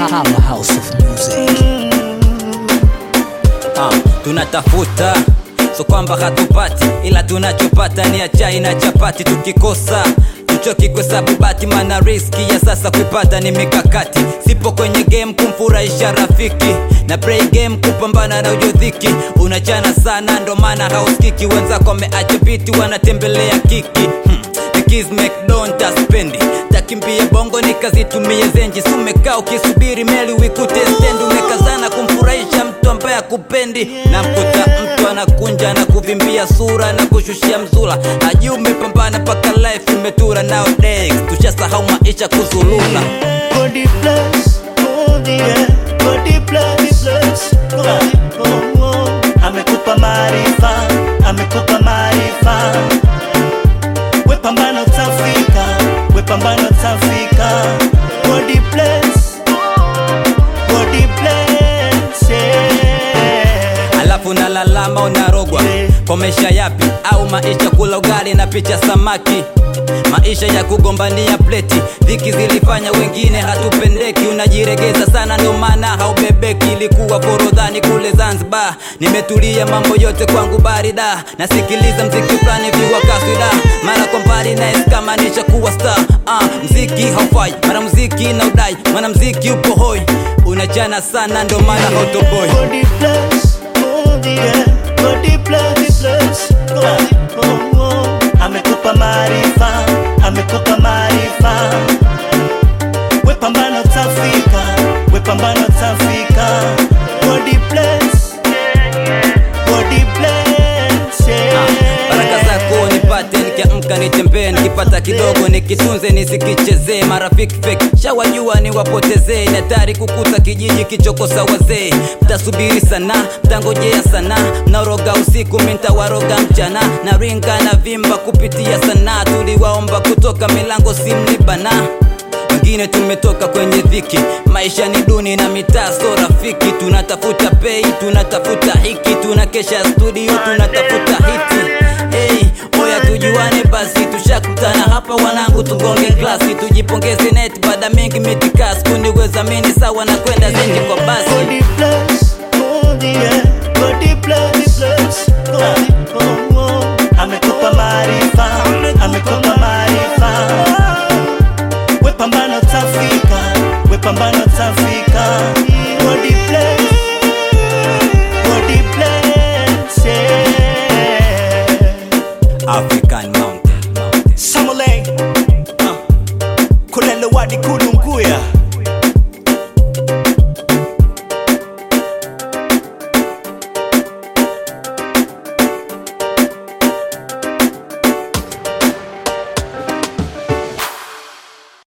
Powerhouse of music. Ah, tunatafuta so kwamba hatupati, ila tunachopata ni achai na chapati. Tukikosa tuchoki kuhesabu bati, mana riski ya sasa kuipata ni mikakati. Sipo kwenye game kumfurahisha rafiki na play game kupambana na ujodhiki. Unachana sana ndo maana hausikiki, wenzako wameacha viti wanatembelea kiki hmm. Nikis McDonald aspendi takimbia bongo nikazitumie zenji sumekaa ukisubiri meli wikute stendi umekazana kumfurahisha mtu ambaye akupendi na mkuta mtu anakunja na kuvimbia sura na kushushia mzula hajui umepambana paka life imetura nowadays tushasahau maisha kuzulula Body bless, oh yeah, body bless, bless, oh, oh, oh. Amekupa maarifa, amekupa maarifa. We pambana utafika, we pambana utafika. Body bless, body bless, yeah. alafu nalalama unarogwa kwa maisha yapi au maisha kula ugali na picha samaki maisha ya kugombania pleti dhiki zilifanya wengine hatupendeki unajiregeza sana ndio maana haubebeki ilikuwa forodhani kule zanzibar nimetulia mambo yote kwangu barida nasikiliza mziki fulani viwa kaswida mara kwa mbali naes kama nishakuwa star ah, mziki haufai mara mziki na udai mwana mziki upo hoi unachana sana ndio maana hotoboi Body bless, oh yeah, body bless, bless, oh, oh, oh. Amekupa maarifa, amekupa maarifa. We pambana utafika, we pambana utafika. Body bless, body bless, yeah. baraka zako nipate nikiamka nitembee nikipata kidogo nikitunze nisikichezee marafiki fake shawajua niwapotezee ni hatari kukuta kijiji kichokosa wazee mtasubiri sana mtangojea sana mnaroga usiku mintawaroga mchana na ringa na vimba kupitia sana tuliwaomba kutoka milango simlibana wengine tumetoka kwenye dhiki maisha ni duni na mitaa so rafiki tunatafuta pei tunatafuta hiki tunakesha studio tunatafuta hiti hey, oya tujuane basi tushakutana hapa wanangu tugonge klasi tujipongeze net baada mingi mitikas kuniwezamini sawa na kwenda zenji kwa basi Body bless, oh yeah, body bless, bless, oh, oh, oh. Amekupa maarifa, amekupa maarifa. We pambana utafika, we pambana utafika.